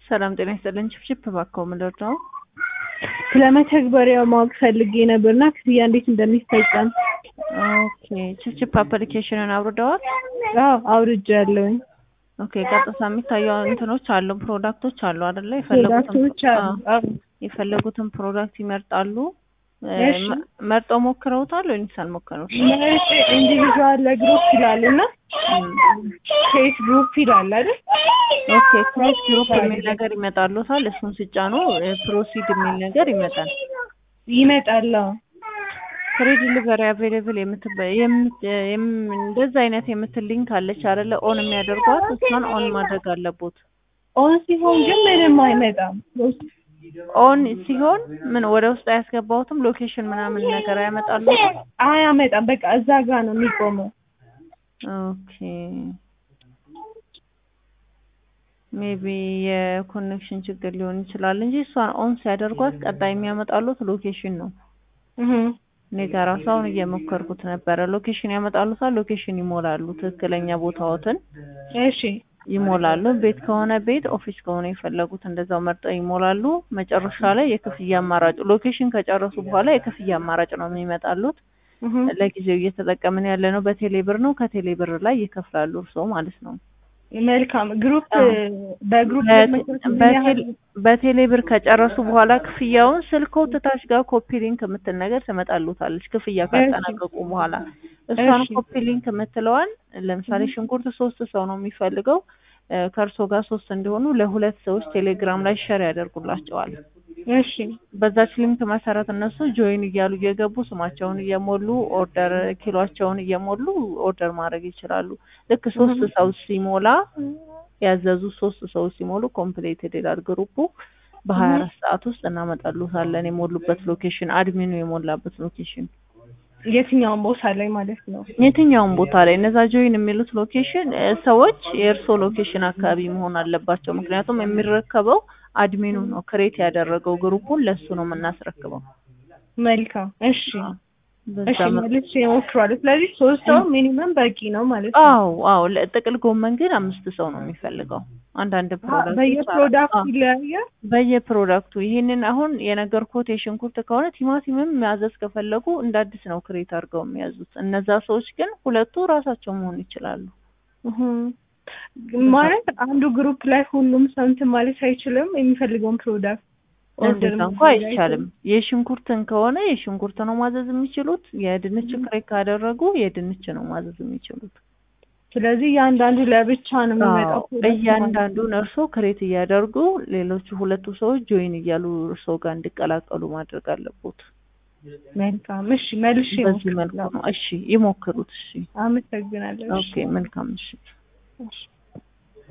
ሰላም ጤና ይስጥልን። ችፕችፕ እባክዎ ምንድን ነው? ስለ መተግበሪያው ማወቅ ፈልጌ ነበርና ክፍያ እንዴት እንደሚፈጸም። ኦኬ ችፕችፕ አፕሊኬሽንን አውርደዋል? አዎ አውርጃለሁኝ። ኦኬ ቀጥታ የሚታየው እንትኖች አሉ ፕሮዳክቶች አሉ አይደለ? የፈለጉትን ፕሮዳክቶች አሉ። አዎ፣ አዎ። የፈለጉትን ፕሮዳክት ይመርጣሉ። እሺ። መ- መርጠው ሞክረውታል ወይስ አልሞከሩትም? መርጬ ኢንዲቪዥዋል ለግሩፕ ይላል እና ፌስ ግሩፕ ይላል አይደል? ኦኬ ክሬት ግሩፕ የሚል ነገር ይመጣሉታል። እሱን ሲጫኑ ፕሮሲድ የሚል ነገር ይመጣል። ይመጣል። አዎ። ፍሪ ዲሊቨሪ አቬሌብል የምትበ- የምት- የም- እንደዛ አይነት የምትል ሊንክ አለች አይደለ? ኦን የሚያደርጓት እሷን ኦን ማድረግ አለቦት። ኦን ሲሆን ግን ምንም አይመጣም። ኦን ሲሆን ምን ወደ ውስጥ አያስገባውትም? ሎኬሽን ምናምን ነገር አያመጣሉ? አያመጣም። በቃ እዛ ጋር ነው የሚቆመው። ኦኬ ሜቢ የኮኔክሽን ችግር ሊሆን ይችላል እንጂ እሷን ኦን ሲያደርጓት ቀጣይ የሚያመጣሉት ሎኬሽን ነው። እህ እኔ ጋር ራሱ አሁን እየሞከርኩት ነበረ። ሎኬሽን ያመጣሉታል። ሎኬሽን ይሞላሉ። ትክክለኛ ቦታዎትን እሺ ይሞላሉ። ቤት ከሆነ ቤት፣ ኦፊስ ከሆነ የፈለጉት እንደዛው መርጠው ይሞላሉ። መጨረሻ ላይ የክፍያ አማራጭ ሎኬሽን ከጨረሱ በኋላ የክፍያ አማራጭ ነው የሚመጣሉት። እህ ለጊዜው እየተጠቀምን ያለ ነው በቴሌ ብር ነው። ከቴሌ ብር ላይ ይከፍላሉ እርስዎ ማለት ነው። መልካም ግሩፕ አዎ። በግሩፕ በት- መስራት ምን በቴሌ ያህል በቴሌ ብር ከጨረሱ በኋላ ክፍያውን ስልክዎ ታች ጋር ኮፒ ሊንክ የምትል ነገር ትመጣሉታለች። ክፍያ ካጠናቀቁ በኋላ እሷን እሺ። ኮፒ ሊንክ የምትለዋን ለምሳሌ ሽንኩርት ሶስት ሰው ነው የሚፈልገው እ፣ ከእርሶ ጋር ሶስት እንዲሆኑ ለሁለት ሰዎች ቴሌግራም ላይ ሸር ያደርጉላቸዋል። እሺ በዛች ሊንክ መሰረት እነሱ ጆይን እያሉ እየገቡ ስማቸውን እየሞሉ ኦርደር ኪሎቸውን እየሞሉ ኦርደር ማድረግ ይችላሉ። ልክ ሶስት ሰው ሲሞላ ያዘዙ ሶስት ሰው ሲሞሉ ኮምፕሌትድ ይላል ግሩፑ። በሀያ አራት ሰዓት ውስጥ እናመጣሉታለን የሞሉበት ሎኬሽን አድሚኑ የሞላበት ሎኬሽን የትኛውን ቦታ ላይ ማለት ነው? የትኛውም ቦታ ላይ እነዛ ጆይን የሚሉት ሎኬሽን እ፣ ሰዎች የእርሶ ሎኬሽን አካባቢ መሆን አለባቸው። ምክንያቱም የሚረከበው አድሚኑ ነው ክሬት ያደረገው ግሩፑን ለሱ ነው የምናስረክበው። መልካም እሺ በዛ እሺ መልኩ መልሼ እሞክራለሁ። ስለዚህ ሶስት ሰው ሚኒመም በቂ ነው ማለት ነው። አዎ አዎ ለጥቅል ጎመን ግን አምስት ሰው ነው የሚፈልገው። አንዳንድ ፕሮዳክት በየፕሮዳክቱ ይለያያል። በየፕሮዳክቱ ይሄንን አሁን የነገርኩት የሽንኩርት ከሆነ ቲማቲምም ማዘዝ ከፈለጉ እንደ አዲስ ነው ክሬት አድርገው የሚያዙት። እነዛ ሰዎች ግን ሁለቱ ራሳቸው መሆን ይችላሉ። እህ ማለት አንዱ ግሩፕ ላይ ሁሉም ሰው እንትን ማለት አይችልም። የሚፈልገውን ፕሮዳክት ኦርደር እንደዛ እንኳ አይቻልም። የሽንኩርትን ከሆነ የሽንኩርት ነው ማዘዝ የሚችሉት። የድንች ክሬት ካደረጉ የድንች ነው ማዘዝ የሚችሉት። ስለዚህ እያንዳንዱ ለብቻ ነው የሚመጣው አዎ፣ ፕሮዳክት ማለት ነው። እያንዳንዱን እርሶ ክሬት እያደርጉ ሌሎቹ ሁለቱ ሰዎች ጆይን እያሉ እርሶ ጋር እንዲቀላቀሉ ማድረግ አለቦት። መልካም እሺ መልሼ በዚህ መልኩ እሞክራለሁ። ነው። እሺ ይሞክሩት። እሺ አመሰግናለሁ። እሺ ኦኬ፣ መልካም እሺ። እሺ